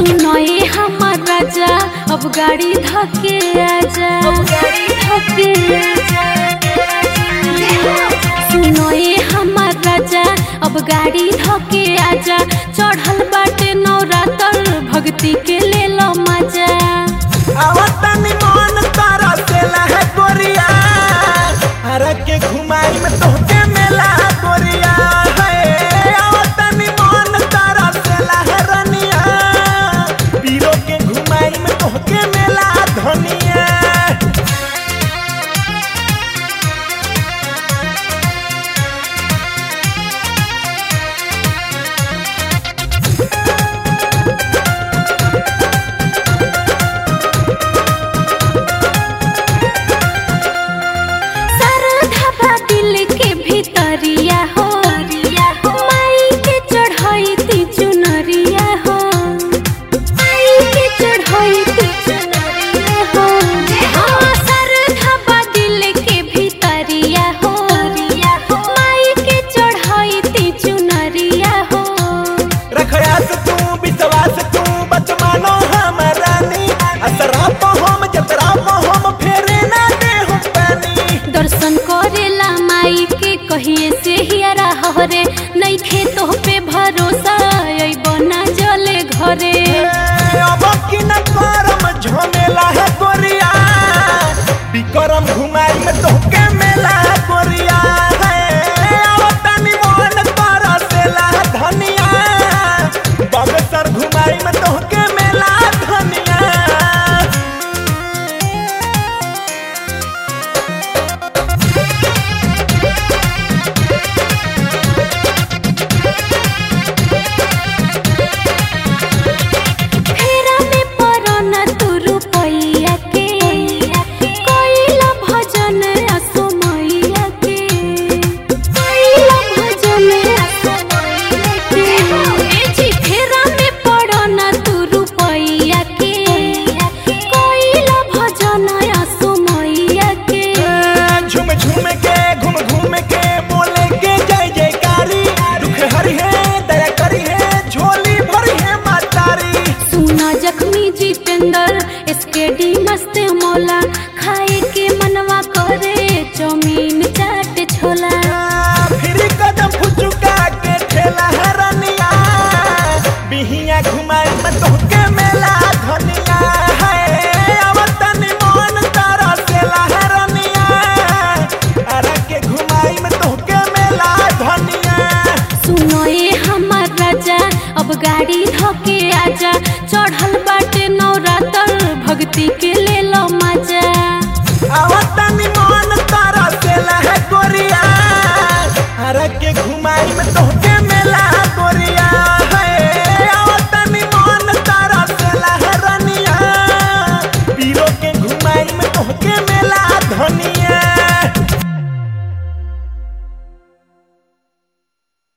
सुनो ये हमर राजा अब गाड़ी धके आजा अब गाड़ी धके आजा सुनो ये हमर राजा अब गाड़ी धके आजा चढ़ल बाटे नवरात्र भक्ति के ले लो मजा आवतनी मन तारा से लहे गोरिया हरा के घुमाई में तोहके मेला गोरिया है आवतनी मन तारा से लहे रनिया पीरो के घुमाई में तोहके मेला धनिया सरधा दिल के भीतरिया हो माई के चढ़ाई ती चुनरिया हो माई के चढ़ाई ती चुनरिया हो हाँ, सरधा दिल के भीतरिया हो माई के चढ़ाई ती चुनरिया हो रखयास तू विश्वास तू बचमानो हमरानी असरा तो हम जतरा तो हम फेरे ना दे हम पानी दर्शन करेला माई के कहिए से हियरा हरे नहीं खेतो पे भरोसा अइबो ना जले घरे अब की न करम झमेला है गोरिया बिकरम घुमाई में तोहके मेला गोरिया है अब तनी मन तारा से ला धनिया बगसर घुमाई में तोहके मेला धनिया फेरा में परो न तू रुपैया के कोइला भजन असो मैया के कोइला भजन असो मैया के ए जी फेरा में परो न तू रुपैया के कोइला भजन असो मैया के झूम झूम के घूम घूम के बोले के जय जयकारी दुख हरि है दया करी है झोली भरी है मातारी सुना जख्मी जितेंद्र इसके डी मस्त मौला खाए के मनवा करे चौमीन चाट छोला फिर कदम फुचुका के ठेला है रनिया बिहिया घुमाई में तोहके मेला धनिया है आवतनी मन तारा से है रनिया अरे के घुमाई में तोहके मेला धनिया सुनो ये हमर राजा अब गाड़ी धके आजा चढ़ल